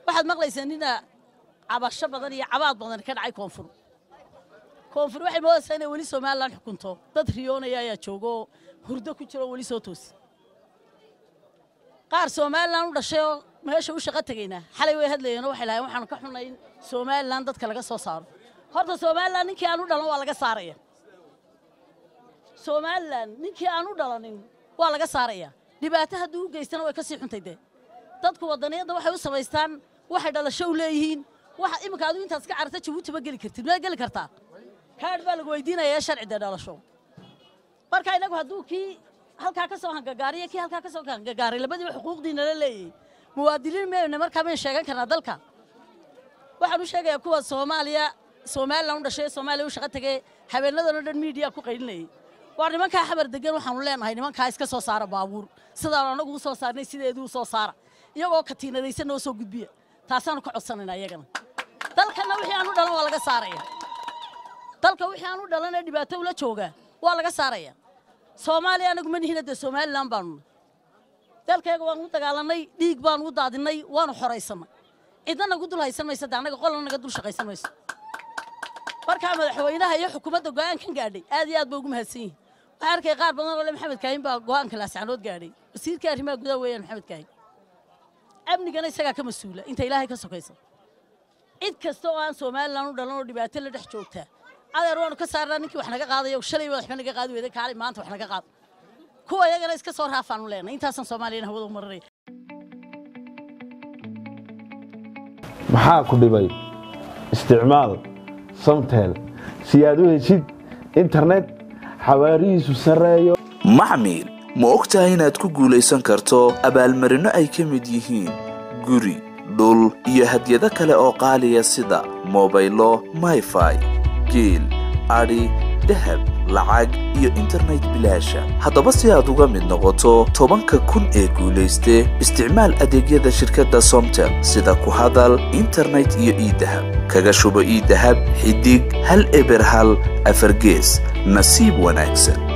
waxaad maqlaysaa nina cabasho badan iyo cabaad badan ka dhacay koonfur koonfur waxay moodaysaa inay weli somalilan xukunto dad riyoonaya ayaa joogaoo hurdo ku jiro oo weli soo toosi qaar somalilan u dhashay oo meesha u shaqo tegaynaa xalay way hadlayeenoo waxay lahayen waxaan ka xunnay in somalilan dadka laga soo saaro horta somalilan ninkii aan u dhalan waa laga saaraya somalilan ninkii aan u dhalanin waa laga saaraya dhibaato hadduu u geystana way ka sii xuntay dee dadku waddaniyadda waxay u samaystaan waxay dhalasho u leeyihiin waxa iminka adigu intaas ka cararta jabuuti ma geli kartid ma geli kartaa kaadh baa lagu weydiinaya ee sharci dee dhalasho marka innagu hadduu kii halkaa ka soo hangagaariyo kii halkaa ka soo hangagaaray labadiiba xuquuqdiina la leeyahay muwaadiniin mayna markaa mayn sheegan karnaa dalka waxaan u sheegayaa kuwa soomaaliya somalilan u dhashay ee soomaaliya u shaqo tegee habeenadan oo dhan miidiya ku qaylinayay waa nimankaa xamar degan waxaanu leenahay nimankaa iska soo saara baabuur sidaanu annagu u soo saarnay sideedii u soo saara iyagoo katiinadaysan noo soo gudbiya taasaanu ka codsanaynaa iyagana dalkanna wixii aan u dhalan waa laga saaraya dalka wixii aan u dhalan ee dhibaato ula joogaa waa laga saaraya soomaaliya anagu ma nihina dee somalilan baanu dalkayga waanu u dagaalannay dhiig baanu u daadinnay waanu xoraysannay cidna nagu dul haysan maysa de annaga qolna naga dul shaqaysan mayso markaa madaxweynaha iyo xukuumadda go'aankan gaadhay aad iyo aad ba ugu mahadsan yihin waxaa arkay qaar badan oo le maxamed kaahin baa go'aanka laascanood gaadhay wasiirka arrimaha gudaha weeyaan maxamed kaahin amnigana isagaa ka mas-uula inta ilaahay ka sokaysa cid kasta oo aan somalilan u dhalan oo dhibaato la dhex joogtaa adeer waanu ka saarnaa ninkii wax naga qaadayo shalay waxba naga qaadi weyday kaalay maanta wax naga qaad kuwa iyagana iska soo raafaanu leenay intaasaan soomaaliyana hawada u marinaya maxaa ku dhibay isticmaal samtel si aad u heshid internet xawaarihiisu sarreeyo maxmil ma og tahay inaad ku guulaysan karto abaalmarinno ay ka mid yihiin guri dhul iyo hadyado kale oo qaaliya sida mobaylo mayfai geel adhi dahab lacag iyo internet bilaasha haddaba si aad uga mid noqoto tobanka kun ee guulayste isticmaal adeegyada shirkadda somtel sida ku hadal internet iyo iidahab kaga shubo iidahab xidig hal eber hal afargees nasiib wanaagsan